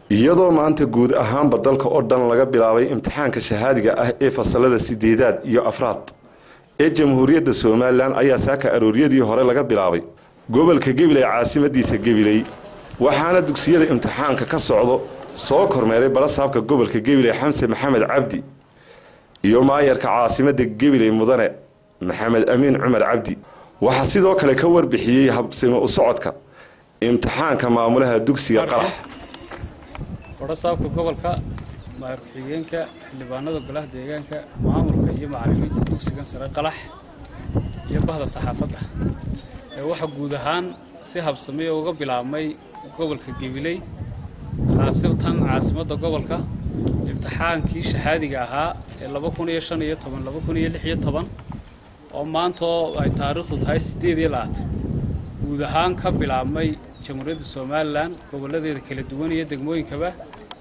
iyadoo maanta guud ahaanba dalka oo dhan laga bilaabay imtixaanka shahaadiga ah ee fasalada sideedaad iyo afraad ee jamhuuriyadda somalilan ayaa saaka arooryadii hore laga bilaabay gobolka gabiley caasimadiisa gabiley waxaana dugsiyada imtixaanka ka socdo soo kormeeray barasaabka gobolka gabiley xamse maxamed cabdi iyo maayarka caasimadda gabiley mudane maxamed amiin cumar cabdi waxaa sidoo kale ka warbixiyey habsimo u socodka imtixaanka maamulaha dugsiga qarax barasaabka gobolka maayar ku-xigeenka xildhibaanada golaha deegaanka maamulka iyo macallimiinta dugsigan sare qalax iyo bahda saxaafadda waxaa guud ahaan si habsamiya uga bilaabmay gobolka gabiley khaasatan caasimadda gobolka imtixaankii shahaadiga ahaa ee oo maantoo ay taariikhdu tahay guud ahaan ka bilaabmay jamhuuriyadda somalilan gobolladeeda kala duwan iyo degmooyinkaba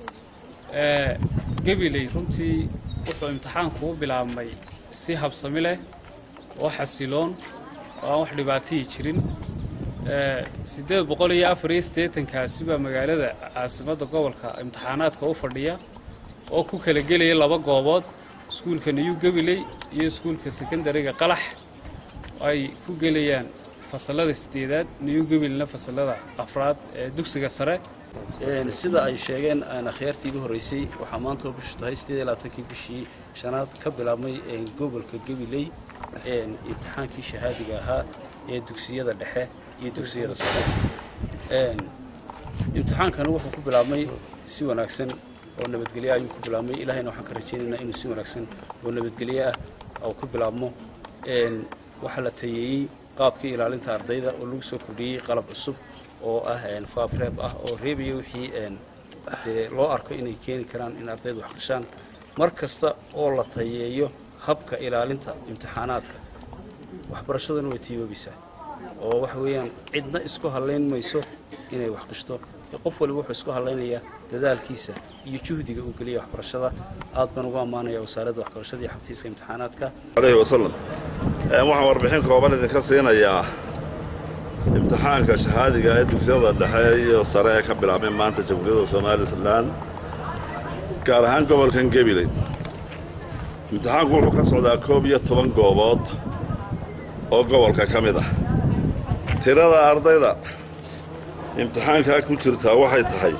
gabiley runtii wuxuu imtixaanku u bilaabmay si habsami leh oo xasiloon oo aan wax dhibaatihii jirin siddeed boqol iyo afar iyo siddeetankaasi baa magaalada caasimadda gobolka imtixaanaadka u fadhiya oo ku kala gelaya laba goobood iskuulka new gabiley iyo iskuulka sekondariga qalax ay ku gelayaan fasalada sideedaad new gabileyna fasalada afraad ee dugsiga sare sida ay sheegeen akhyaartii igu horreysay waxaa maanta oo bishu tahay siddeed iyo labaatankii bishii shanaad ka bilaabmay gobolka gabiley imtixaankii shahaadiga ahaa ee dugsiyada dhexe iyo dugsiyada sare imtixaankani wuxuu ku bilaabmay si wanaagsan oo nabadgelyo ayuu ku bilaabmay ilaahayna waxaan ka rajaynaynaa inuu si wanaagsan oo nabadgelyo ah oo ku bilaabmo waxaa la tayeeyey qaabkii ilaalinta ardayda oo lagu soo kordhiyey qalab cusub oo ah faafreeb ah oo reebaya wixii dee loo arko inay keeni karaan in ardaydu wax gashaan mar kasta oo la tayeeyo habka ilaalinta imtixaanaadka waxbarashaduna way tiyoobaysaa oo waxa weeyaan cidna isku hallayn mayso inay wax gashto qof waliba wuxuu isku hallaynayaa dadaalkiisa iyo juhdiga uu geliya waxbarashada aad baan ugu ammaanaya wasaaradda waxbarashada iyo xafiiska imtixaanaadka aleyhi wasalam waxaan warbixin kooban idinka siinayaa imtixaanka shahaadiga ee dugsiyada dhexe iyo sare ee ka bilaabmay maanta jamhuuriyadda somalilan gaar ahaan gobolkan gabiley imtixaanku wuxuu ka socdaa koob iyo toban goobood oo gobolka ka mid ah tirada ardayda imtixaankaa ku jirtaa waxay tahay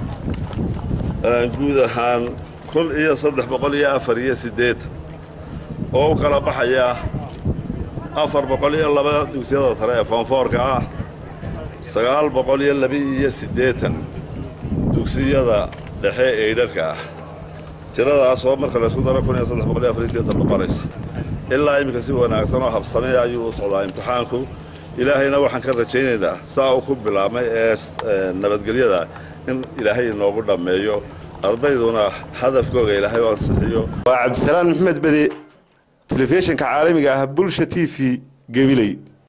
guud ahaan kun iyo saddex boqol iyo afar iyo siddeetan oo u kala baxaya afar boqol iyo laba dugsiyada sare ee foonfoorka ah sagaal boqol iyo laba-iyo siddeetan dugsiyada dhexe ee idharhka ah tiradaas oo marka laysku daro kun iyo saddex boqol iyo afar iyo siddeetan noqonaysa ilaa iminka si wanaagsan oo habsamay ayuu u socdaa imtixaanku ilaahayna waxaan ka rajaynaynaa saa uu ku bilaabmay ee nabadgelyada in ilaahay inoogu dhammeeyo ardayduna hadafkooga ilaahay u ansixiyo waa cabdisalaan maxmed bede telefishinka caalamiga ah bulsha t v gabiley